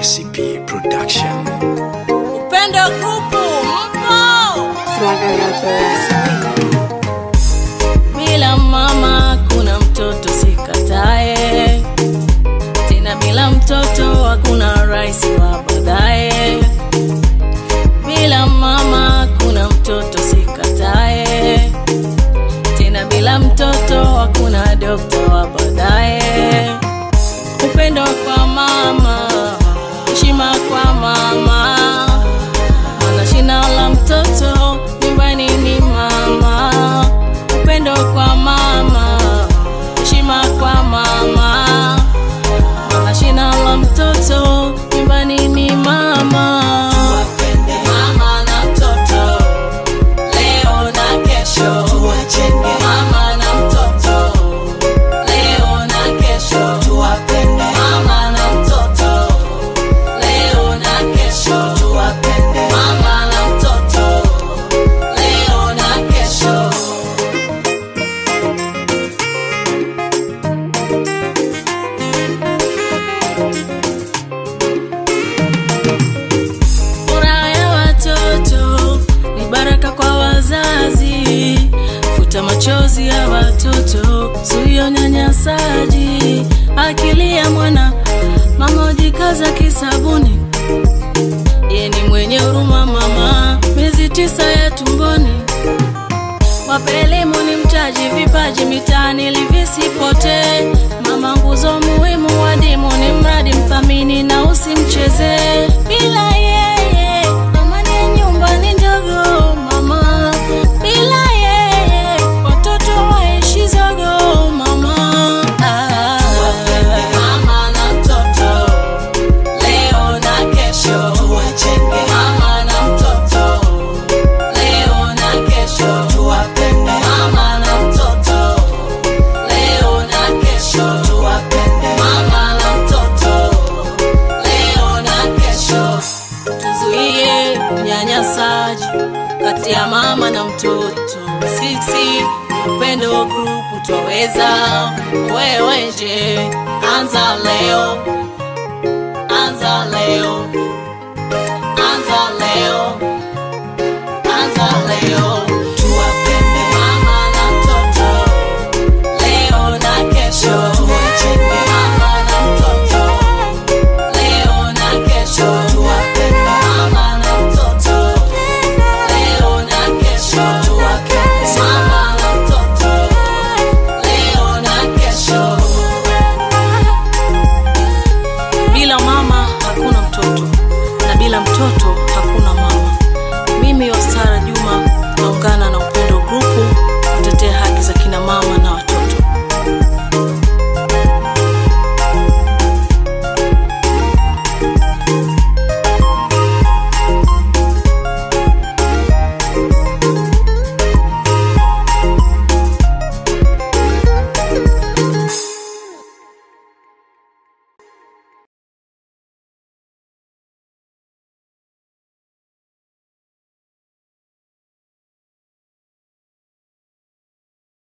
Recipe Production. Upendo grupu mpo Swagger got the recipe. bila mama kuna mtoto sikatae tena bila mtoto hakuna rais wa baadaye bila mama kuna mtoto sikatae tena bila mtoto hakuna dokta wa baadaye upendo kwa mama heshima kwa mama Mana shina la mtoto nyumbani ni mama, upendo kwa mama, heshima kwa mama. Mana shina la mtoto nyumbani ni mama. Mama na mtoto leo na kesho, mama na mtoto leo na kesho, mama na mtoto leo na kesho, mama na mtoto leo na kesho. Furaha ya watoto ni baraka kwa wazazi, futa machozi ya watoto, zuia unyanyasaji. Akili ya mwana mama ujikaza kisabuni, ye ni mwenye huruma mama, miezi tisa ya tumboni Wape elimu ni mtaji, vipaji mitaani ili visipotee. Mama nguzo muhimu, wadimu ni mradi, mthamini na usimcheze. Bila yeye amani ya nyumba ni ndogo mama, bila yeye watoto waishi zogo mama. Ah. Mama na mtoto leo na kesho, mama na mtoto leo na kesho mama na mtoto leo na kesho mama na mtoto leo na kesho tuzuie unyanyasaji kati ya mama na mtoto sisi upendo grupu twaweza wewe je anza leo anza leo